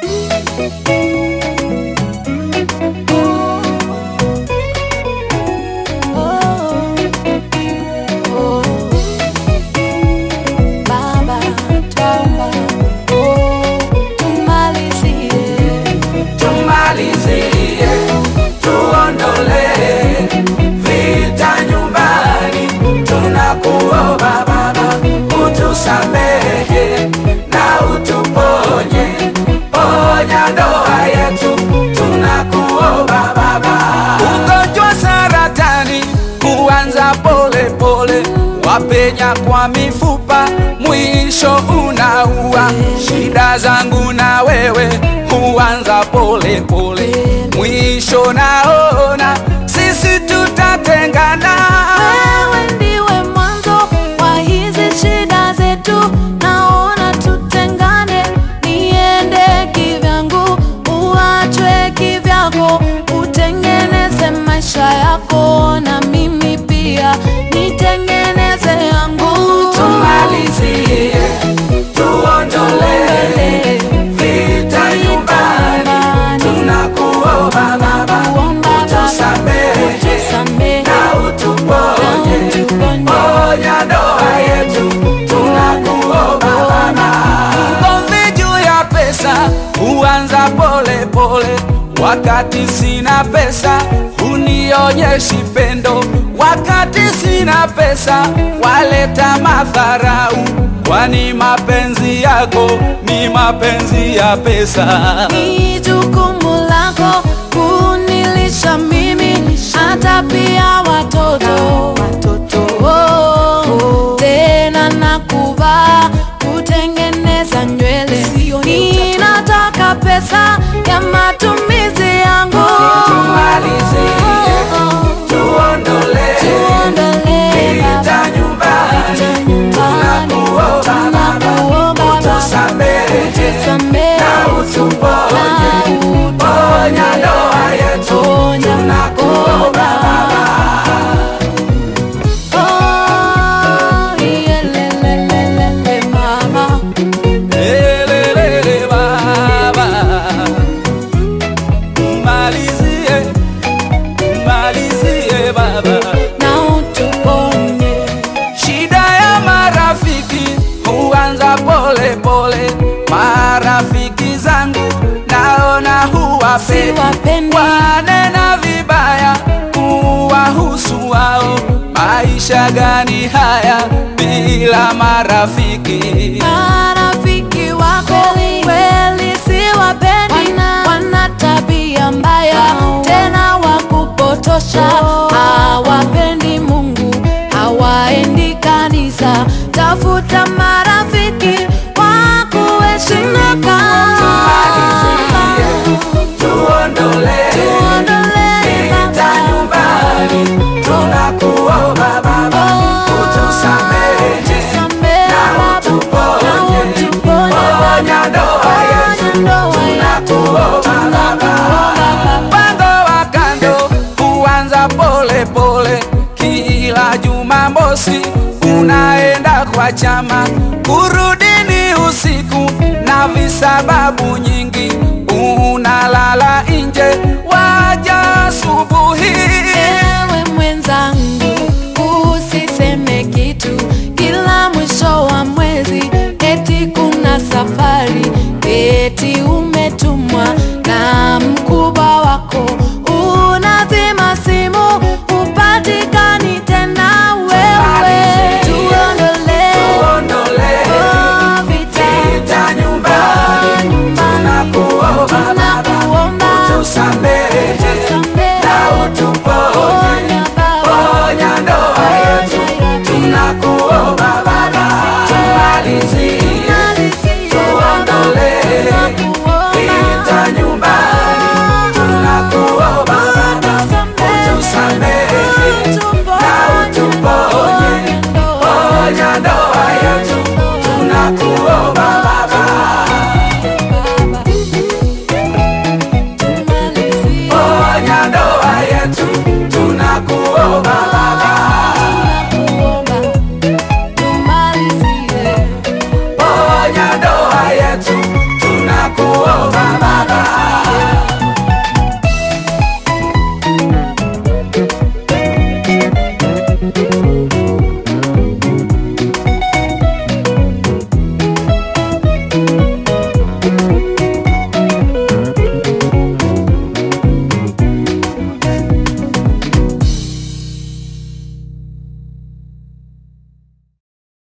Baba, twaomba, oh, tumalizie. tumalizie, tuondole vita nyumbani. Tunakuomba Baba, utusamehe na utuponye, ponya ndoa yetu. Tunakuomba Baba, ugonjwa saratani kuanza pole pole, wapenya kwa mifupa, mwisho unaua. Shida zangu na wewe huanza pole pole, mwisho naona sisi tutatengana. Wewe ndiwe mwanzo wa hizi shida zetu, naona tutengane, niende kivyangu, uachwe kivyako, utengeneze maisha yako na mimi pia nitengeneze yangu. Tumalizie, tuondole vita nyumbani. Tunakuomba Baba, utusamehe na utuponye, ponya ndoa yetu. Tunakuomba Baba, ugomvi juu ya pesa huanza pole pole, wakati sina pesa hunionyeshi pendo, wakati sina pesa waleta madharau, kwani mapenzi yako ni mapenzi ya pesa. Ni jukumu lako kunilisha mimi hata pia watoto watoto tena na kuvaa kutengeneza nywele ninataka pesa ya matumizi yangu Tumalizie, tuondole Tuondolee vita Baba, nyumbani. vita nyumbani. Tunakuomba Baba, Tunakuomba Baba, utusamehe utusamehe na utuponye, ponya ndoa yetu. Ponya Tunakuomba Baba. Oh, yelelelelele, mama. Elelele Baba, malizie, malizie Baba. na utuponye Shida ya marafiki huanza pole pole, marafiki zangu naona huwapendi, Siwapendi. wanena vibaya kuwahusu wao. Maisha gani haya bila marafiki? marafiki wako kweli siwapendi, wana tabia mbaya tena wakupotosha, hawapendi Mungu, hawaendi kanisa. Tafuta marafiki wa kuheshimika. Tumalizie, tuondole Tuondolee vita Baba. nyumbani. Tunakuomba Baba, utusamehe Tusamehe na Baba, utuponye, na utuponye ponya ndoa yetu. Tunakuomba Baba, mpango wa kando huanza pole pole, kila Jumamosi unaenda kwa chama, kurudi ni usiku na visababu nyingi, unalala nje, waja asubuhi. Ewe mwenzangu, usiseme kitu kila mwisho wa mwezi, eti kuna safari, eti umetumwa na mkubwa wako